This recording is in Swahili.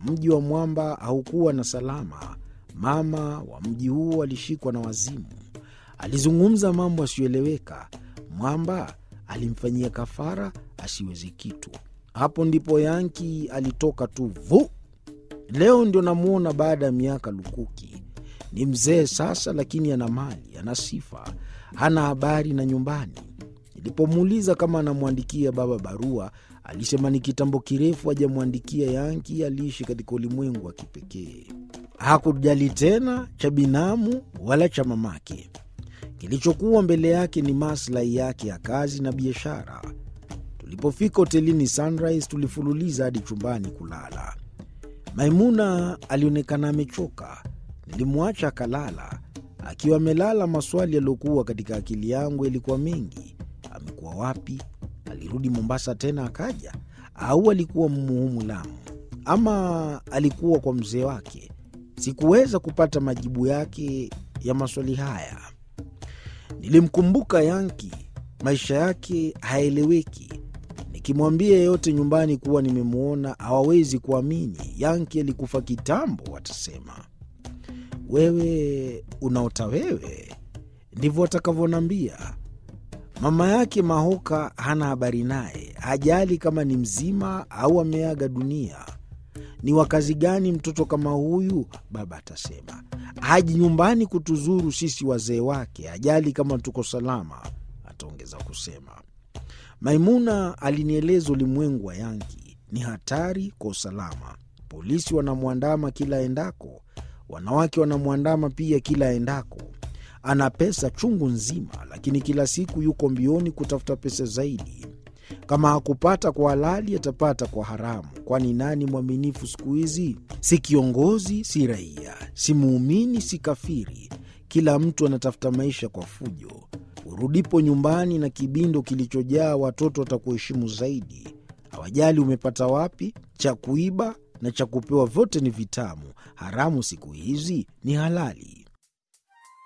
Mji wa mwamba haukuwa na salama. Mama wa mji huo alishikwa na wazimu. Alizungumza mambo asiyoeleweka. Mwamba alimfanyia kafara asiwezi kitu. Hapo ndipo Yanki alitoka tu vu. Leo ndio namwona baada ya miaka lukuki. Ni mzee sasa, lakini ana mali, ana sifa, hana habari na nyumbani. Nilipomuuliza kama anamwandikia baba barua, alisema ni kitambo kirefu hajamwandikia Yanki. Aliishi katika ulimwengu wa kipekee, hakujali tena cha binamu wala cha mamake. Kilichokuwa mbele yake ni maslahi yake ya kazi na biashara. Tulipofika hotelini Sunrise, tulifululiza hadi chumbani kulala. Maimuna alionekana amechoka. Nilimwacha akalala. Akiwa amelala, maswali yaliyokuwa katika akili yangu yalikuwa mengi. Amekuwa wapi? Alirudi Mombasa tena akaja, au alikuwa Mmuhumu Lamu, ama alikuwa kwa mzee wake? Sikuweza kupata majibu yake ya maswali haya. Nilimkumbuka Yanki, maisha yake haeleweki. Nikimwambia yeyote nyumbani kuwa nimemwona hawawezi kuamini. Yanki alikufa kitambo, watasema wewe unaota wewe, ndivyo watakavyoniambia. Mama yake Mahoka hana habari naye, hajali kama ni mzima au ameaga dunia. Ni wakazi gani mtoto kama huyu? Baba atasema haji nyumbani kutuzuru sisi wazee wake, hajali kama tuko salama, ataongeza kusema. Maimuna alinieleza ulimwengu wa Yanki ni hatari kwa usalama. Polisi wanamwandama kila endako, wanawake wanamwandama pia kila endako. Ana pesa chungu nzima, lakini kila siku yuko mbioni kutafuta pesa zaidi. Kama hakupata kwa halali, atapata kwa haramu. Kwani nani mwaminifu siku hizi? Si kiongozi, si raia, si muumini, si kafiri. Kila mtu anatafuta maisha kwa fujo. Urudipo nyumbani na kibindo kilichojaa watoto watakuheshimu zaidi. Hawajali umepata wapi, cha kuiba na cha kupewa vyote ni vitamu. Haramu siku hizi ni halali.